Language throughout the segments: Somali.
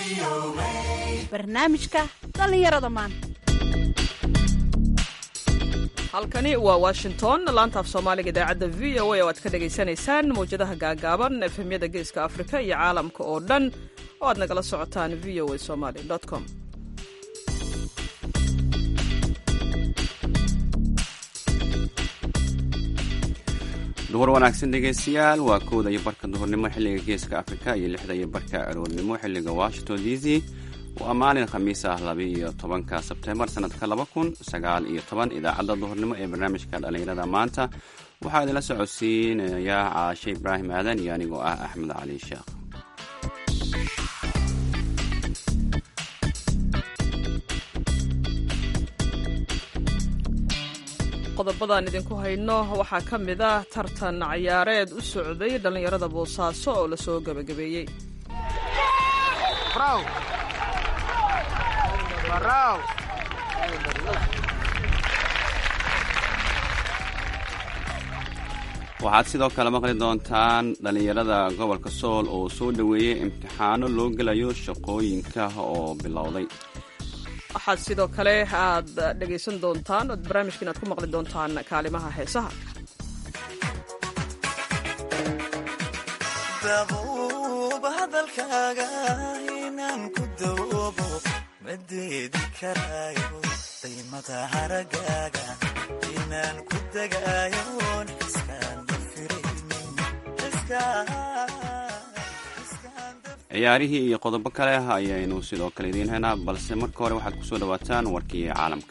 barnaamijka dhallinyarada maanta halkani waa washington laanta af soomaaliga idaacadda v o a oo aad ka dhagaysanaysaan mawjadaha gaagaaban efemyada geeska afrika iyo caalamka oo dhan oo aad nagala socotaan v o a somaly com duhur wanaagsan dhegaystayaal waa kowda iyo barka duhurnimo xilliga geeska afrika iyo lixda iyo barka aroornimo xilliga washington d c waa maalin khamiis ah labaiyo tobanka sebtembar sanadka laba kun sagaal iyo toban idaacadda duhurnimo ee barnaamijka dhallinyarada maanta waxaa idinla socodsiinayaa caashe ibraahim aadan iyo anigoo ah axmed cali sheekh qodobadaan idinku hayno waxaa ka mid ah tartan ciyaareed u socday dhallinyarada boosaaso oo lasoo gebagabeeyey waxaad sidoo kale maqli doontaan dhallinyarada gobolka sool oo soo dhoweeyey imtixaano loo gelayo shaqooyinka oo bilowday waxaad sidoo kale aad dhegaysan doontaan ood barnaamijka inaad ku maqli doontaan kaalimaha heesaha dabuub hadalkaaga inaan ku dawoobo madeedi karaayo daymada haragaaga inaan ku degaayoon iskaan dafiraynin ciyaarihii iyo qodobo kale ayaynu sidoo kale idiin haynaa balse marka hore waxaad kusoo dhawaataan warkii caalamka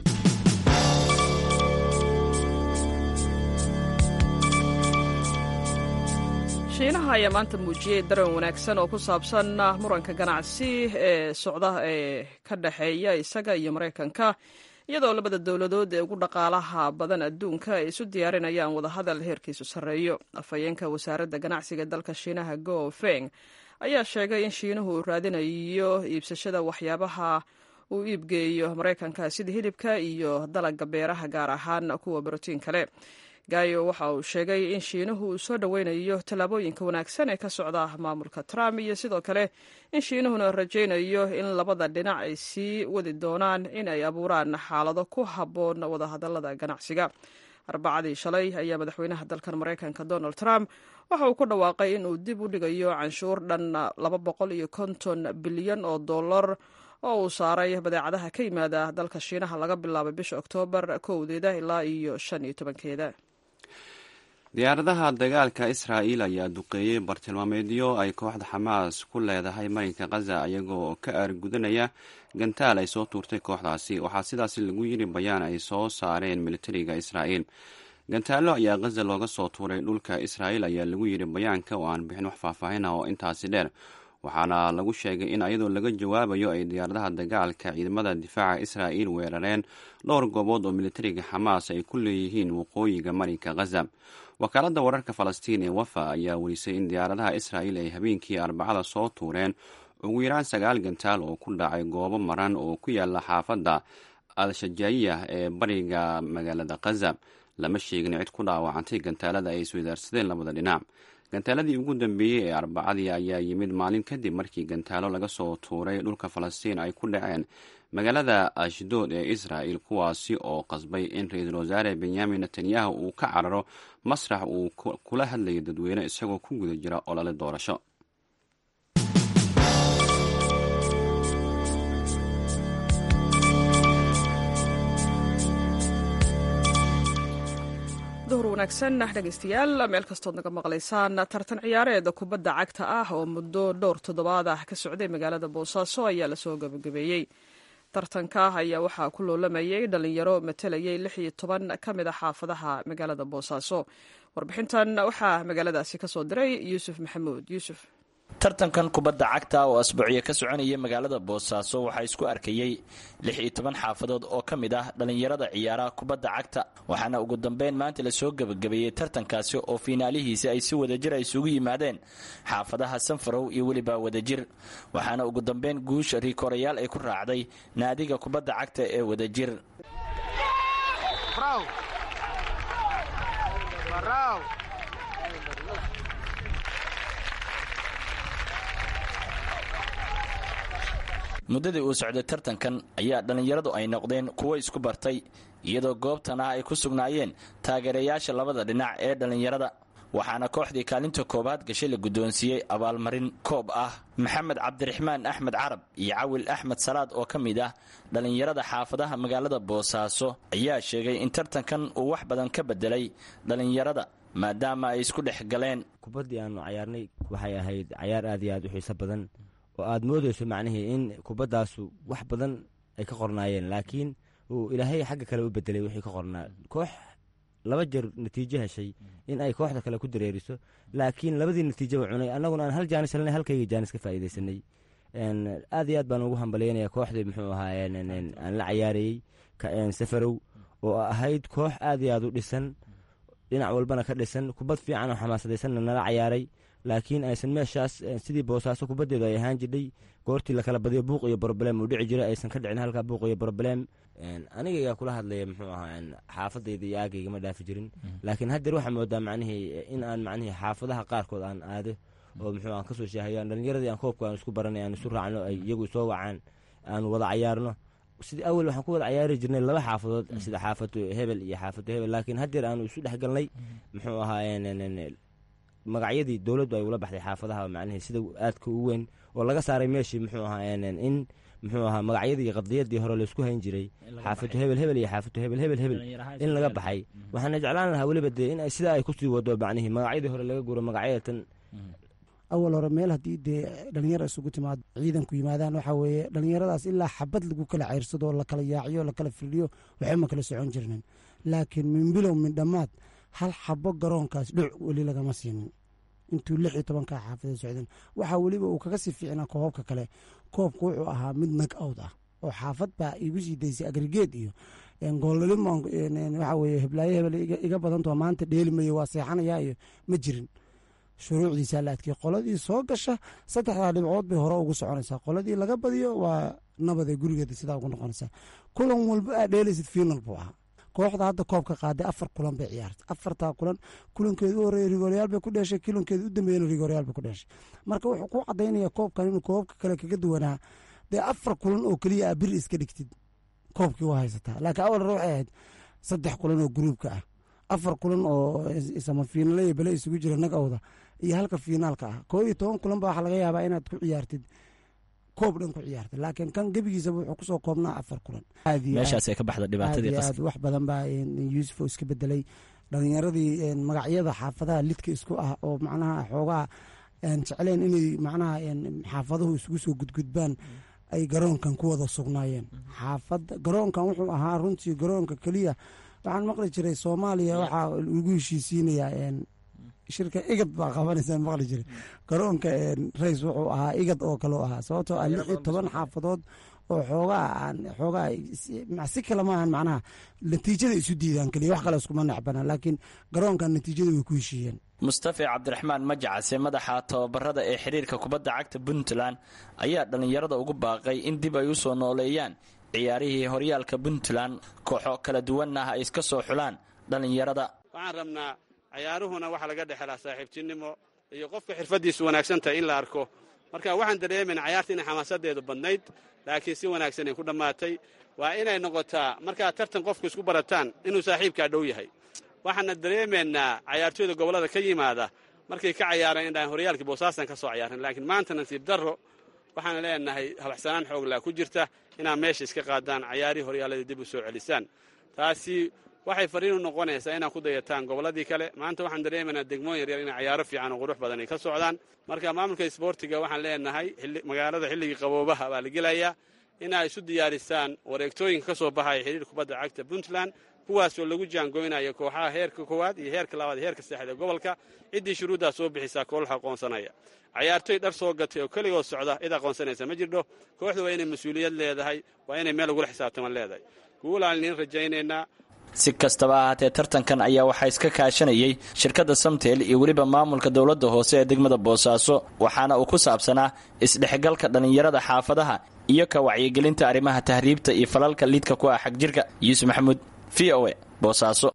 shiinaha ayaa maanta muujiyey daran wanaagsan oo ku saabsan muranka ganacsi ee socda ee ka dhexeeya isaga iyo maraykanka iyadoo labada dowladood ee ugu dhaqaalaha badan adduunka ay isu diyaarinayaan wadahadal heerkiisu sarreeyo afhayeenka wasaaradda ganacsiga dalka shiinaha go feng ayaa sheegay in shiinuhu uu raadinayo iibsashada waxyaabaha uu iibgeeyo maraykanka sida hilibka iyo dalagga beeraha gaar ahaan kuwa brotiin kale gayo waxa uu sheegay in shiinuhu uu soo dhoweynayo tallaabooyinka wanaagsan ee ka socda maamulka trump iyo sidoo kale in shiinuhuna rajaynayo in labada dhinac ay sii wadi doonaan in ay abuuraan xaalado ku habboon wadahadalada ganacsiga arbacadii shalay ayaa madaxweynaha dalkan maraykanka donald trump waxa uu ku dhawaaqay in uu dib u dhigayo canshuur dhan laba boqol iyo konton bilyan oo dollar oo uu saaray badeecadaha ka yimaada dalka shiinaha laga bilaabay bisha oktoobar kowdeeda ilaa iyo shan iyo tobankeeda diyaaradaha dagaalka israa'iil ayaa duqeeyey bartilmaameedyo ay kooxda xamaas ku leedahay marinka khaza iyagoo ka aargudanaya gantaal ay soo tuurtay kooxdaasi waxaa sidaasi lagu yiri bayaan ay soo saareen militariga israa'iil gantaallo ayaa khaza looga soo tuuray dhulka israa'iil ayaa lagu yidhi bayaanka oo aan bixin wax faahfaahin ah oo intaasi dheer waxaana lagu sheegay in ayadoo laga jawaabayo ay diyaaradaha dagaalka ciidamada difaaca israa'iil weerareen dhowr goobood oo militariga xamaas ay ku leeyihiin waqooyiga marinka khaza wakaaladda wararka falastiin ee wafa ayaa werisay in diyaaradaha israa'iil ay habeenkii arbacada soo tuureen ugu yaraan sagaal gantaal oo ku dhacay goobo maran oo ku yaala xaafadda al-shajaayiya ee bariga magaalada khaza lama sheegin cid ku dhaawacantay gantaalada ay iswadaarsadeen labada dhinac gantaaladii ugu dambeeyey ee arbacadii ayaa yimid maalin kadib markii gantaalo laga soo tuuray dhulka falastiin ay ku dhaceen magaalada ashdood ee israa'il kuwaasi oo qasbay in ra-iisul wasaare benyamin netanyahu uu ka cararo masrax uu kula hadlayo dadweyne isagoo ku guda jira olole doorasho duhur wanaagsan dhegaystayaal meel kastood naga maqlaysaan tartan ciyaareed kubadda cagta ah oo muddo dhowr toddobaad ah ka socday magaalada boosaaso ayaa lasoo gabagabeeyey tartanka ayaa waxaa ku loolamayay dhalinyaro matalayay lix iyo toban ka mid a xaafadaha magaalada boosaaso warbixintan waxaa magaaladaasi kasoo diray yuusuf maxamuud yuusuf tartankan kubadda cagta oo asbuucyo ka soconaya magaalada boosaaso waxaa isku arkayey lix iyo toban xaafadood oo ka mid ah dhallinyarada ciyaaraha kubadda cagta waxaana ugu dambeyn maanta lasoo gebagabeeyey tartankaasi oo fiinaalihiisi ay si wadajir ay isugu yimaadeen xaafadaha sanfarow iyo weliba wadajir waxaana ugu dambeyn guusha riikorayaal ay ku raacday naadiga kubadda cagta ee wadajir muddadii uu socday tartankan ayaa dhallinyaradu ay noqdeen kuwo isku bartay iyadoo goobtana ay ku sugnaayeen taageerayaasha labada dhinac ee dhallinyarada waxaana kooxdii kaalinta koobaad gashay la guddoonsiiyey abaalmarin koob ah maxamed cabdiraxmaan axmed carab iyo cawil axmed salaad oo ka mid ah dhallinyarada xaafadaha magaalada boosaaso ayaa sheegay in tartankan uu wax badan ka bedelay dhallinyarada maadaama ay isku dhex galeen kubaddii aanu cayaarnay waxay ahayd cayaar aad iyo aad u xiiso badan oo aad moodayso macnihii in kubaddaasu wax badan ay ka qornaayeen laakiin uu ilaahay xagga kale u bedelay wixii ka qornaa koox laba jeer natiijo heshay in ay kooxda kale ku dareeriso laakiin labadii natiijaba cunay annaguna aan hal jaanis helnay halkayga jaanis ka faa'iidaysanay aad iyo aad baan ugu hambalyaynaya kooxdii muxuu ahaa aan la cayaarayey safarow oo ahayd koox aad iyo aad u dhisan dhinac walbana ka dhisan kubad fiican oo xamaasadaysanna nala cayaaray laakiin aysan meeshaas sidii boosaaso kubaddeedu ay ahaan jidhay goortii lakala badiyo buuq iyo broblem uu dhici jiray aysan ka dhicin halkaa buuq iyo broblem anigayaa kula hadlaya muxuu ahaa xaafadayda iyo aagayga ma dhaafi jirin laakiin haddeer waxaa moodaa macnihii in aan macnihii xaafadaha qaarkood aan aado oo muxuu aan kasoo shaahayo aan dhallinyaradii aan koobka aan isku baranay aan isu raacno ay iyagu soo wacaan aan wada cayaarno sidii awel waxaan ku wada cayaari jirnay laba xaafadood sida xaafadu hebel iyo xaafadu hebel laakiin haddeer aanu isu dhex galnay muxuu ahaa magacyadii dowladdu ay ula baxday xaafadaha macnihii sida aadka u weyn oo laga saaray meeshii muxuu ahaa in muxuu ahaa magacyadii qadiyadii hore laysku hayn jiray xaafadu hebel hebel iyo xaafadu hebel hebel hebel in laga baxay waxaana jeclaan lahaa weliba dee in sida ay kusii wado macnihii magacyadii hore laga guro magacyadatan awal hore meel haddii dee dhalinyaro isugu timaado ciidanku yimaadaan waxaa weeye dhalinyaradaas ilaa xabad lagu kala ceyrsado lakala yaaciyo lakala firdhiyo waxba ma kala socon jirnin laakiin min bilow min dhammaad hal xabo garoonkaas dhuc weli lagama siinin intuu lix iyo tobankaa xaafadee socdeen waxaa weliba uu kaga sii fiicnaa koobabka kale koobka wuxuu ahaa mid nag awd ah oo xaafad baa igu sii daysay agrigeed iyo goollimo waxaa weye heblaayo hebel iga badantoo maanta dheelimayo waa seexanayaa iyo ma jirin shuruucdiisaa la adkiyey qoladii soo gasha saddexdaa dhibcood bay hore ugu soconaysaa qoladii laga badiyo waa nabadee gurigeeda sidaa ugu noqonaysaa kulan walba aa dheelaysid fiinal buu ahaa kooxda hadda koobka qaaday afar kulan bay ciyaartay afartaa kulan kulankeedu u horeeya rigoryaal bay ku dheeshay kulankeedu u dambeeyana rigoryaal bay ku dheeshay marka wuxuu ku cadaynaya koobkan inuu koobabka kale kaga duwanaa dee afar kulan oo keliya aa biri iska dhigtid koobkii waa haysataa laakiin awal hore waxay ahayd saddex kulan oo gruubka ah afar kulan oo samafiinale iyo bele isugu jira nag awda iyo halka fiinaalka ah koo iyo toban kulan ba waxaa laga yaabaa inaad ku ciyaartid koob dhan ku ciyaartid laakiin kan gebigiisaba wuxuu kusoo koobnaa afar kulan meeshaasay ka baxda dhibaatadii aad wax badan baa yuusuf oo iska bedelay dhalinyaradii magacyada xaafadaha lidka isku ah oo macnaha xoogaa jecleen inay macnaha xaafaduhu isugu soo gudgudbaan ay garoonkan ku wada sugnaayeen xaafada garoonkan wuxuu ahaa runtii garoonka keliya waxaan maqli jiray soomaaliya waxaa lagu heshiisiinayaa shirka igad baa qabanaysa maqli jiray garoonka rays wuxuu ahaa igad oo kale ahaa sababtoo ah lix iyo toban xaafadood oo xoogaa aan xoogaa si kale maahan macnaha natiijada isu diidaan keliya wax kale iskuma necbana laakiin garoonkan natiijada way ku heshiiyeen mustafi cabdiraxmaan majacase madaxa tababarada ee xiriirka kubadda cagta puntland ayaa dhallinyarada ugu baaqay in dib ay u soo nooleeyaan ciyaarihii horyaalka puntland kooxo kala duwanna ay iska soo xulaan dhallinyarada waxaan rabnaa cayaaruhuna waxaa laga dhexelaa saaxiibtinimo iyo qofka xirfaddiisu wanaagsantahay in la arko marka waxaan dareemayna cayaarta inay xamaasadeedu badnayd laakiin si wanaagsan ay ku dhammaatay waa inay noqotaa markaad tartan qofku isku barataan inuu saaxiibkaa dhow yahay waxaana dareemaynaa cayaartooyda gobollada ka yimaada markay ka cayaareen indhaan horyaalkii boosaasan ka soo cayaaran laakiin maanta nasiib darro waxaan leenahay habaxsanaan xooglaa ku jirta inaad meesha iska qaadaan cayaarihii horyaalladii dib u soo celisaan taasi waxay fariin u noqonaysaa inaad ku dayataan gobolladii kale maanta waxaan dareemaynaa degmooyin yaryar inay cayaaro fiican oo qurux badan ay ka socdaan marka maamulka isboortiga waxaan leenahay magaalada xilligii qaboobaha baa la gelayaa inay isu diyaarisaan wareegtooyinka ka soo baxaya xiriir kubadda cagta puntland kuwaasoo lagu jaangoynayo kooxaha heerka koowaad iyo heerka labaad heerka saddexda gobolka ciddii shuruuddaa soo bixisaa koolaha aqoonsanaya cayaartoy dhar soo gatay oo keligood socda cid aqoonsanaysa ma jirdho kooxdu waa inay mas-uuliyad leedahay waa inay meel ugula xisaabtaman leedahay guulaan idiin rajaynaynaa si kastaba ahaatee tartankan ayaa waxaa iska kaashanayay shirkadda samtel iyo weliba maamulka dowladda hoose ee degmada boosaaso waxaana uu ku saabsanaa isdhexgalka dhallinyarada xaafadaha iyo ka wacyigelinta arrimaha tahriibta iyo falalka liidka ku ah xagjirka yuusuf maxamuud v o e boosaaso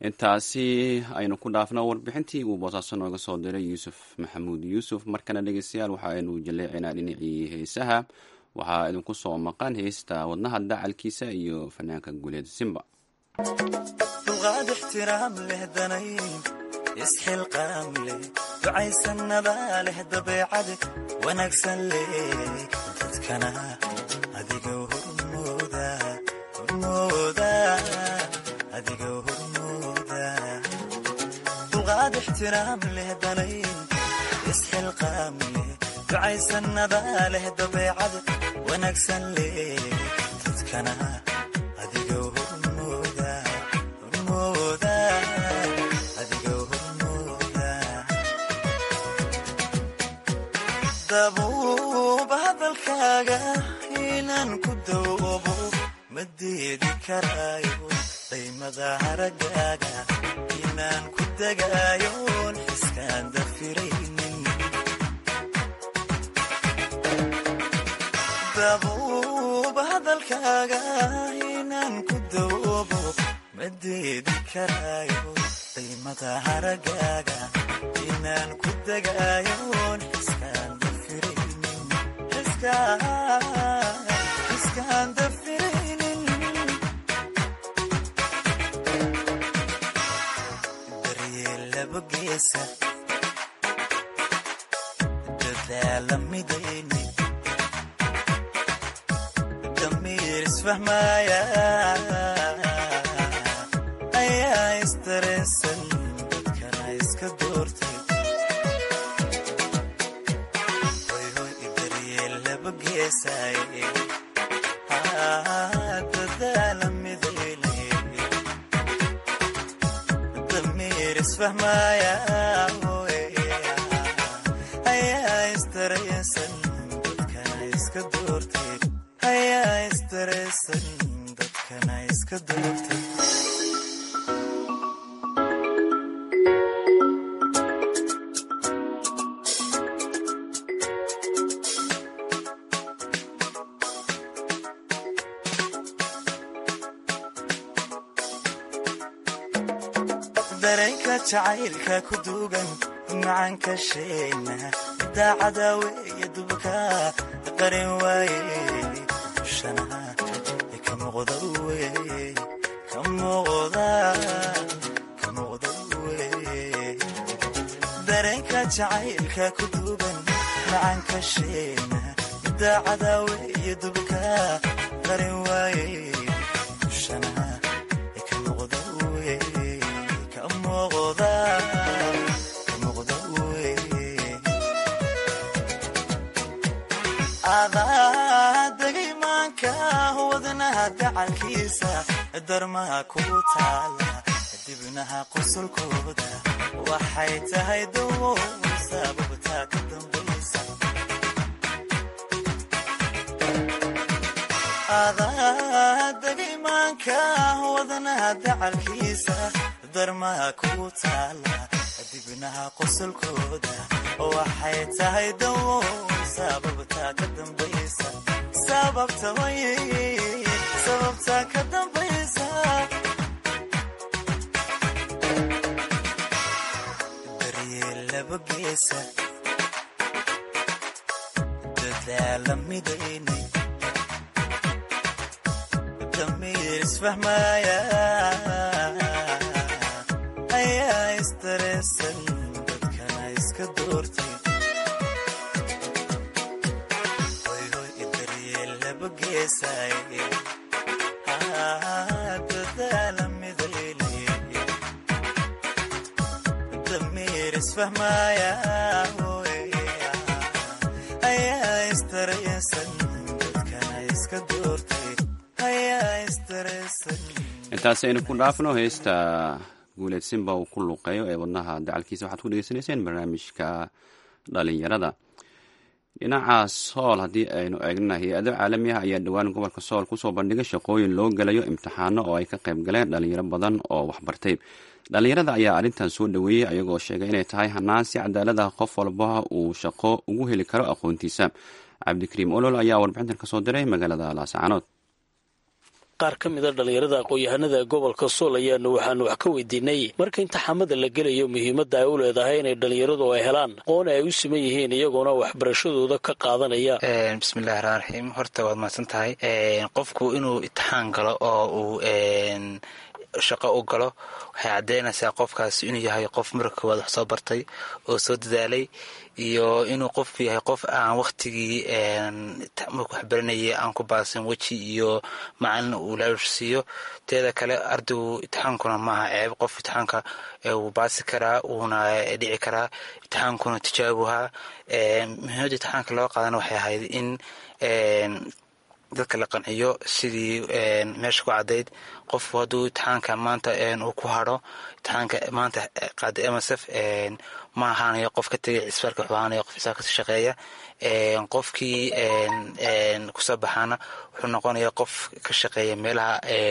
intaasi aynu ku dhaafno warbixintii uu boosaaso nooga soo diray yuusuf maxamuud yuusuf markana dhegeystayaal waxa aynu jaleecinaa dhinacii heesaha waxaa idinku soo maqan heesta wadnaha dacalkiisa iyo fanaanka guuleed simba dulqaad ixtiraam leh danayn isxilqaam leh ducaysanada leh dabeecad wanaagsan leh dadkana adiga hormooda hormooda adiga hormooda dulqaad ixtiraam leh danayn isxilqaam leh ducaysanada leh dabeecad wanaagsan leh dadkana adiga hormooda hormooda adiga hormooda dabuub hadalkaaga inaan ku dawoobo ma deedi karaayo daymada haragaaga inaan ku degaayoon xiskaan dafiraynin dabuub hadalkaaga inaan ku dawoobo ma deedi karaayo daymada haragaaga inaan ku degaayoon xiskaan dafiraynin xiskaan dafiraynin daryeel laba geesa dadaala midayni damiir isfahmaaya ayaa istareesan dadkana iska doortay hoyhoy daryeel laba geesaaye dadaala midayni damiir isfahmaaya ayaa istareesan dadkana iska doortay ayaa istareesan dadkana iska doortay dareenka jacaylka ku duugan macanka sheegna daacada weeye dubka qarin waaye shanaha ka muuqda weye ka muuqda ka muuqda weye dareenka jacaylka ku duugan macanka sheegna daacada weeye dubka qarin waaye shanaha ka muuqda weye ka muuqda ka muuqda weye adaa degay maanka wadnaha dacalkiisa darmaha ku taala dibnaha qosolkooda waxay tahay dawo sababtaa ka dambaysa adaa degay maanka wadnaha dacalkiisa darmaha ku taala dibnaha qosolkooda waxay tahay dawo sababtaa ka dambaysa sababta waye sababtaa ka dambaysa daryeel laba geesa dadaala midayni damiir isfahmaaya ayaa istareesan dadkana iska doortay hoyhoy daryeel laba geesaaye dadaala midayni damiir isfahmaaya ayaa istareesan dadkana iska doortay ayaa istareesan intaasi aynu ku dhaafno heesta guuleed simba uu ku luuqeeyo ee wadnaha dacalkiisa waxaad ku dhegeysanayseen barnaamijka dhalinyarada dhinaca sool haddii aynu eegnana hay-ado caalami ah ayaa dhowaan gobolka sool kusoo bandhigay shaqooyin loo gelayo imtixaano oo ay ka qayb galeen dhalinyaro badan oo waxbartay dhalinyarada ayaa arrintan soo dhoweeyey ayagoo sheegay inay tahay hanaan si cadaalad ah qof walba uu shaqo ugu heli karo aqoontiisa cabdikariim olol ayaa warbixintan kasoo diray magaalada laascaanood qaar ka mida dhallinyarada aqoon-yahanada gobolka sool ayaanu waxaanu wax ka weydiinay marka imtixaamada la gelayo muhiimadda ay u leedahay inay dhallinyaradu ay helaan aqoon ay u siman yihiin iyagoona waxbarashadooda ka qaadanaya bismillahi raxmaan raxiim horta waad mahadsan tahay qofku inuu imtixaan galo oo uu shaqo u galo waxay caddeynaysaa qofkaas inuu yahay qof marka koowaad wax soo bartay oo soo dadaalay iyo inuu qofku yahay qof aan wakhtigii marku waxbaranayay aan ku baasin weji iyo macalin uu laalush siiyo teeda kale ardaygu imtixaankuna maaha ceeb qof imtixaanka wuu baasi karaa wuuna dhici karaa imtixaankuna tijaabuhaa muhiimadda imtixaanka loo qaadana waxay ahayd in dadka la qanciyo sidii meesha ku caddayd qofku hadduu imtixaanka maanta uu ku hadho imtixaanka maanta qaada msf ma ahaanayo qof ka tegay cisbaalka wuxuu ahaanayo qof cisbaal kasii shaqeeya qofkii kusoo baxaana wuxuu noqonaya qof ka shaqeeya meelaha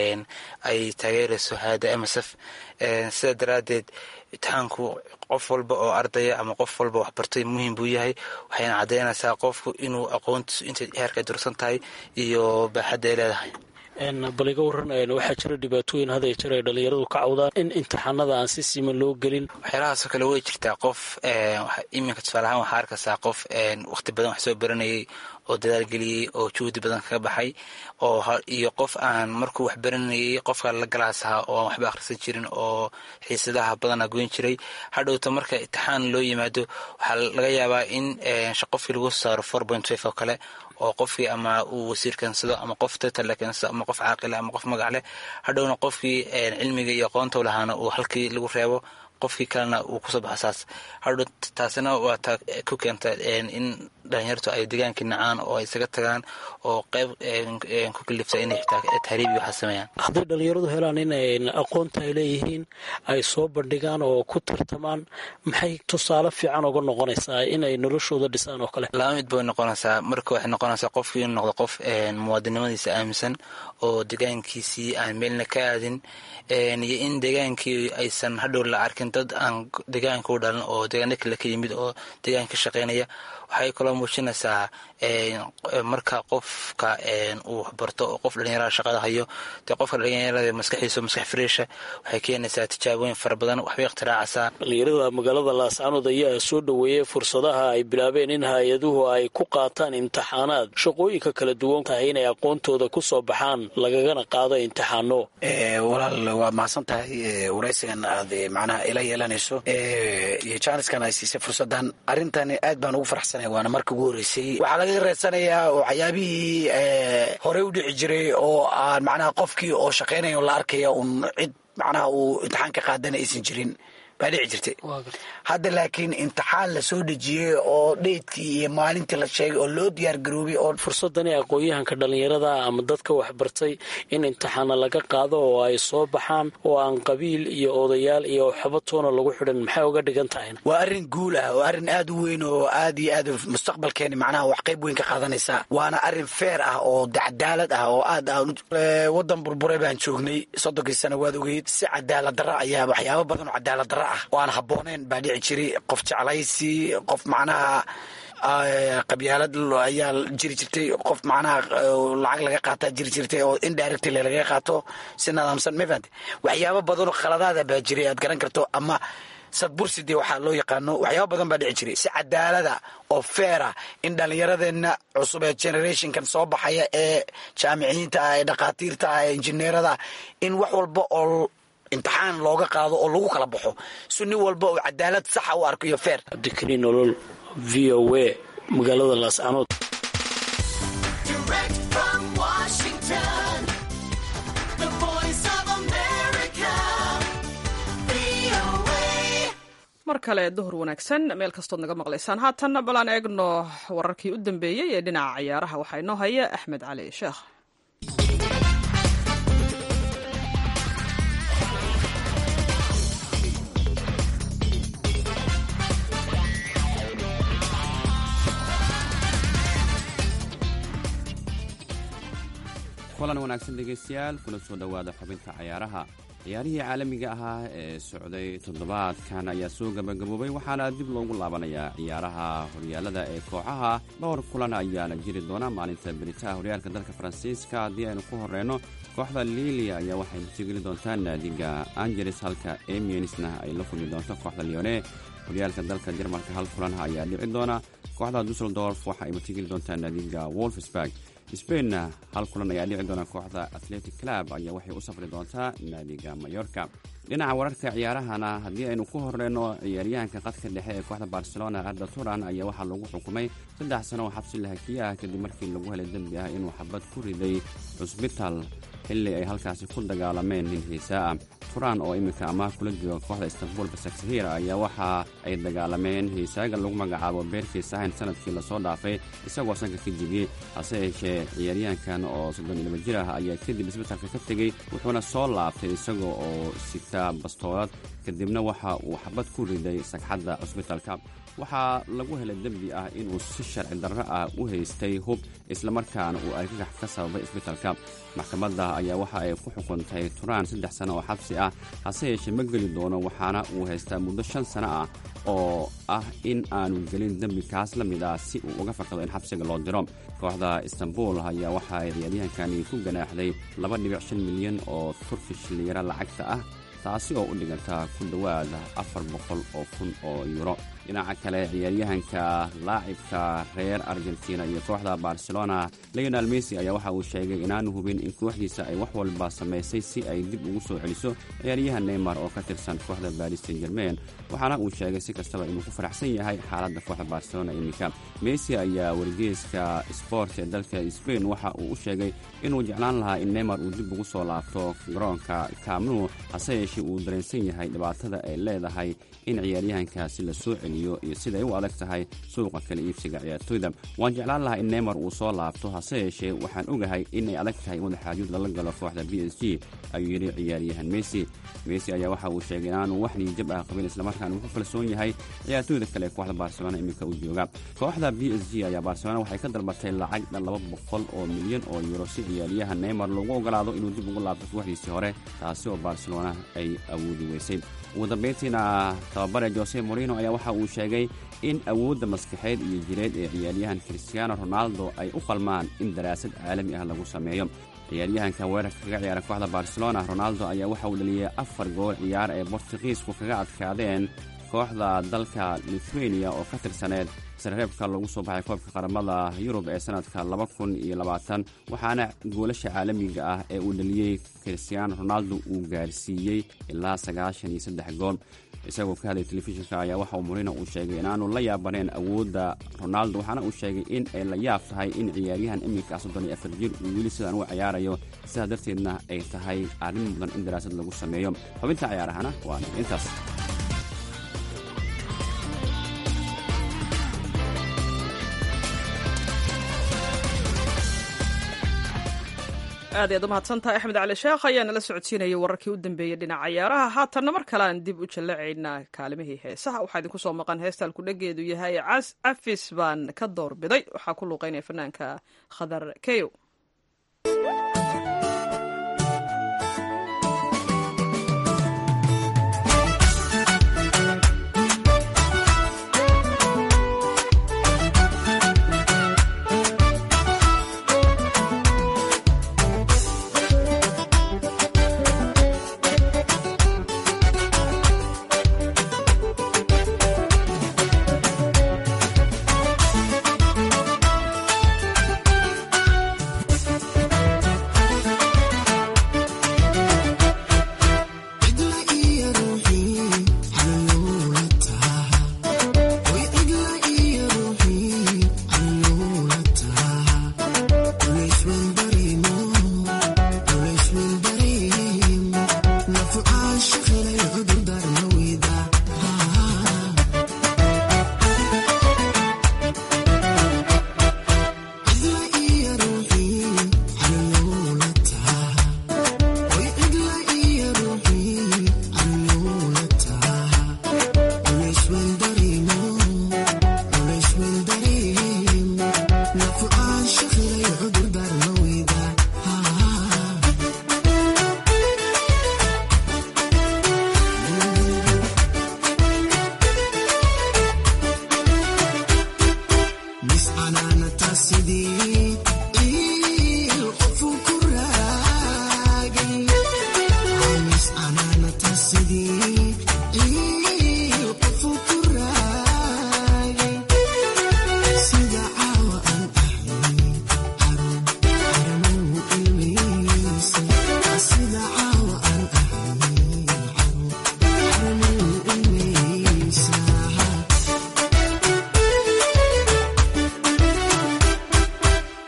ay taageerayso hay-adda msf sida daraaddeed imtixaanku qof walba oo ardaya ama qof walba waxbartay muhiim buu yahay waxayna caddeynaysaa qofku inuu aqoontiisu intay heerka dursan tahay iyo baaxadda ay leedahay bal iga waran waxaa jira dhibaatooyin had jir ay dhallinyaradu ka cawdaan in imtixaanada aan si siman loo gelin waxyaalahaasoo kale way jirtaa qof iminka tusaale ahaan waxaa arkaysaa qof wakhti badan wax soo baranayay oo dadaal geliyey oo juhdi badan kaga baxay oo iyo qof aan markuu wax baranayay qofka la galaas ahaa oo aan waxba akhrisan jirin oo xiisadaha badana goyn jiray hadhowta marka imtixaan loo yimaado waxaa laga yaabaa in qofkii lagu saaro four point five oo kale oo qofkii ama uu wasiir keensado ama qof tatal keensado ama qof caaqila ama qof magac leh hadhowna qofkii cilmiga iyo aqoonta lahaana uu halkii lagu reebo qofkii kalena uu kusoo baxo saas hadhow taasina waa taa ku keenta in dhalinyartu ay degaankii nacaan oo ay isaga tagaan oo qeyb ku kalifta inay xitaa tahriib iyo waxaa sameeyaan hadday dhallinyaradu helaan inay aqoonta ay leeyihiin ay soo bandhigaan oo ku tartamaan maxay tusaale fiican uga noqonaysaa inay noloshooda dhisaan oo kale laba mid bay noqonaysaa marka waxay noqonaysaa qofkii inuu noqdo qof muwaadinimadiisa aaminsan oo degaankiisii aan meelna ka aadin iyo in degaankii aysan hadhow la arkin dad aan degaanka u dhalan oo degaano kale ka yimid oo degaanka ka shaqeynaya waxay kaloo muujinaysaa marka qofka uu waxbarto oo qof dhalinyarada shaqada hayo dee qofka dhalinyarada maskaxiisa maskax fariisha waxay keenaysaa tijaabooyin fara badan waxbay ikhtiraacaysaa dhalinyarada magaalada laascanood ayaa soo dhoweeyey fursadaha ay bilaabeen in hay-aduhu ay ku qaataan imtixaanaad shaqooyinka kala duwan tahay inay aqoontooda ku soo baxaan lagagana qaado imtixaano walaal waa mahadsan tahay waraysigan aad macnaha ila yeelanayso iyo jaaniskan ay siisay fursadan arrintan aad baan ugu farxsanaya waana marka ugu horreysay waxaa laga reedsanayaa oo waxyaabihii horey u dhici jiray oo aan macnaha qofkii oo shaqaynaya la arkaya un cid macnaha uu imtixaan ka qaadana aysan jirin baa dhici jirtay hadda laakiin imtixaan la soo dejiyey oo dheydkii iyo maalintii la sheegay oo loo diyaar garoobay oo fursadani aqoon-yahanka dhallinyarada ama dadka waxbartay in imtixaana laga qaado oo ay soo baxaan oo aan qabiil iyo odayaal iyo xabatoona lagu xidhan maxay uga dhigan tahayna waa arrin guul ah oo arrin aad u weyn oo aad iyo aad mustaqbalkeeni macnaha wax qayb weyn ka qaadanaysa waana arrin feer ah oo cadaalad ah oo aad wadan burburay baan joognay soddonkii sano waad ogeyd si cadaalad darra ayaa waxyaabo badan oo cadaalad darra ah oo aan habbooneyn baa dhici jiray qof jeclaysi qof macnaha qabyaalad ayaa jiri jirtay qof macnaha lacag laga qaataa jiri jirtay oo indirectly laga qaato si nadaamsan ma fahamte waxyaabo badan oo khaladaada baa jiray aad garan karto ama sadburside waxaa loo yaqaano waxyaaba badan baa dhici jiray si cadaalada oo feera in dhallinyaradeenna cusub ee generationkan soo baxaya ee jaamiciyiinta ah ee dhakhaatiirta ah ee injineerada in wax walba oo imtixaan looga qaado oo lagu kala baxo si nin walba oo cadaalad saxa u arko iyo feer cabdikariin nolol v o a magaalada laascanood mar kale duhur wanaagsan meel kastood naga maqlaysaan haatanna balaan eegno wararkii u dambeeyey ee dhinaca ciyaaraha waxaa inoo haya axmed cali sheekh kulan wanaagsan dhegaystayaal kuna soo dhowaada xubinta cayaaraha ciyaarihii caalamiga ahaa ee socday toddobaadkan ayaa soo gabagaboobay waxaana dib loogu laabanayaa ciyaaraha horyaalada ee kooxaha dhowr kulan ayaana jiri doona maalinta beritaha horyaalka dalka faransiiska haddii aynu ku horeyno kooxda lilia ayaa waxay matigeli doontaa naadiga angeles halka emiensna ay la kulmi doonto kooxda leone horyaalka dalka jarmalka hal kulan ayaa dhici doona kooxda dusseldorf waxa ay matigeli doontaa naadiga wolfsburg sbainna hal kulan ayaa dhici doona kooxda athletic club ayaa waxay u safri doontaa naadiga mayorka dhinaca wararka ciyaarahana haddii aynu ku horeyno ciyaaryahanka qadka dhexe ee kooxda barcelona arda turan ayaa waxaa lagu xukumay saddex sano oo xabsi lahakiye ah kadib markii lagu helay dembi ah inuu xabad ku riday cusbital xilli ay halkaasi ku dagaalameen nin xiisaa ah turan oo iminka amaah kula jooga kooxda istanbul basaksahir ayaa waxa ay dagaalameen hiisaaga lagu magacaabo beerkii sahayn sanadkii lasoo dhaafay isagoo sanka ka jebiyey hase yeeshee ciyaaryahankan oo soddon iyo laba jir ah ayaa kadib isbitalka ka tegey wuxuuna soo laabtay isaga oo sita bastoolad kadibna waxa uu xabad ku riday sagxadda cusbitalka waxaa lagu helay dembi ah inuu si sharci darro ah u haystay hub islamarkaana uu argagax ka sababay isbitalka maxkamadda ayaa waxa ay ku xukuntay turaan saddex sano oo xabsi ah hase yeeshee ma geli doono waxaana uu haystaa muddo shan sano ah oo ah in aanu gelin dembi kaas la mid ah si uu uga fakado in xabsiga loo diro kooxda istanbul ayaa waxa ay ciyaaryahankani ku ganaaxday laba dhibic shan milyan oo turkish liyaro lacagta ah taasi oo u dhiganta ku dhowaad afar boqol oo kun oo yuuro dhinaca kale ciyaaryahanka laacibka reer argentina iyo kooxda barcelona leonel messi ayaa waxa uu sheegay inaanu hubin in kooxdiisa ay wax walba samaysay si ay dib ugu soo celiso ciyaaryahan neymar oo ka tirsan kooxda baris san germain waxaana uu sheegay si kastaba inuu ku faraxsan yahay xaaladda kooxda barcelona iminka messi ayaa wargeyska sport ee dalka sbain waxa uu u sheegay inuu jeclaan lahaa in neymar uu dib ugu soo laabto garoonka kamnu hase yeeshee uu dareensan yahay dhibaatada ay leedahay in ciyaaryahankaasi la soo celiyo iyo siday u adag tahay suuqa kala iibsiga ciyaartoyda waan jeclaan lahaa in neymar uu soo laabto hase yeeshee waxaan ogahay inay adag tahay wadaxaajuud lala galo kooxda b s g ayuu yidhi ciyaaryahan messi messi ayaa waxa uu sheegay inaanu wax niijab ah qabin islamarkaana uu ku kalsoon yahay ciyaartoyda kale ee kooxda barcelona iminka u jooga kooxda b s g ayaa barcelona waxay ka dalbatay lacag dhan laba boqol oo milyan oo yuuro si ciyaaryahan neymar loogu ogolaado inuu dib ugu laabto kooxdiisii hore taasi oo barcelona ay awoodi weysay ugu dambayntiina tababare jose morino ayaa waxa uu sheegay in awoodda maskaxeed iyo jireed ee ciyaaryahan christiano ronaldo ay u qalmaan in daraasad caalami ah lagu sameeyo ciyaaryahanka weerarka kaga ciyaara kooxda barcelona ronaldo ayaa waxa uu dhaliyay afar gool ciyaar ee bortugiisku kaga adkaadeen kooxda dalka lithuania oo ka tirsaneed sarreebka lagu soo baxay koobka qaramada yurub ee sanadka laba kun iyo labaatan waxaana goolasha caalamiga ah ee uu dhaliyey christiano ronaldo uu gaarsiiyey ilaa sagaashan iyo saddex gool isagoo ka hadlay telefishinka ayaa waxa uu morino uu sheegay inaanu la yaabaneen awoodda ronaldo waxaana uu sheegay in ay la yaab tahay in ciyaaryahan iminka soddon iyo afar jir uu weli sidaan u ciyaarayo sidaas darteedna ay tahay arrin mudan in daraasad lagu sameeyo xubinta ciyaarahana waana intaas aad ayaad u mahadsantahay axmed cali sheekh ayaa nala socodsiinayay wararkii u dambeeyey dhinaca ciyaaraha haatanna mar kale aan dib u jallacaynaa kaalimihii heesaha waxaa idinku soo maqan heestaan kudhageedu yahay cas cafis baan ka doorbiday waxaa ku luuqeynaya fanaanka khadar keyo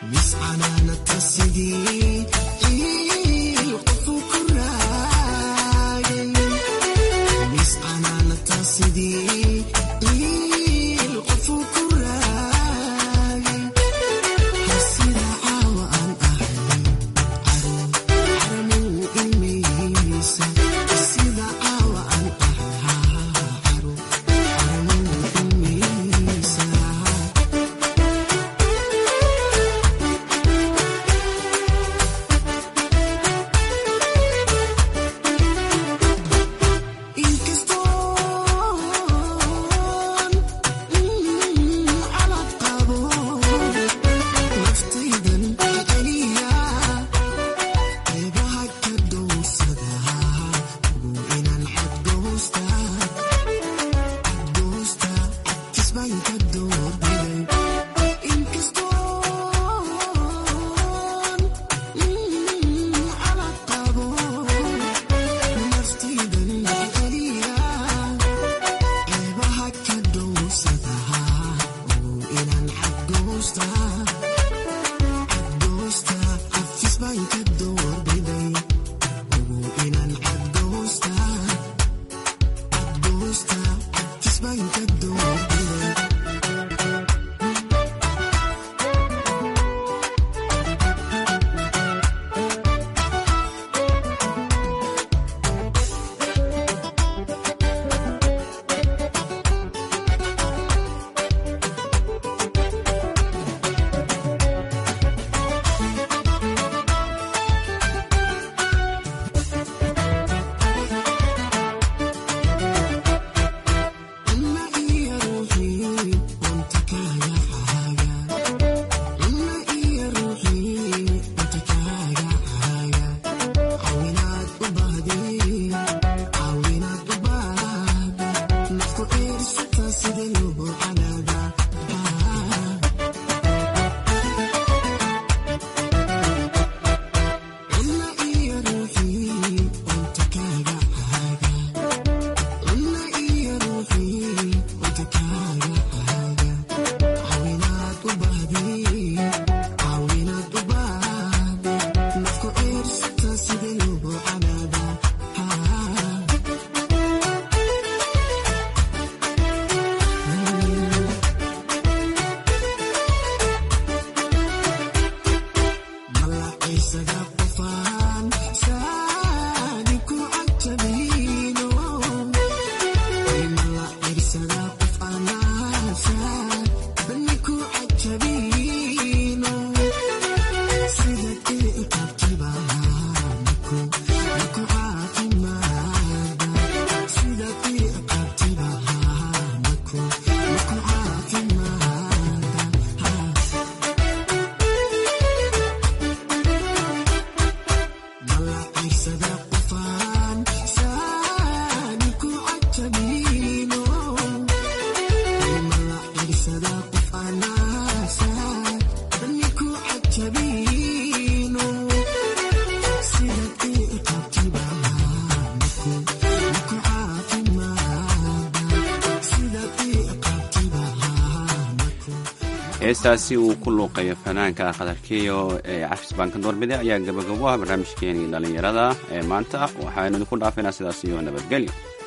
heestaasi uu ku luuqayo fanaanka khatarkiyo ee cafis baanka doorbide ayaa gabagabo ah barnaamijkeenii dhallinyarada ee maanta waxaanu idinku dhaafaynaa sidaas iyo nabadgelyo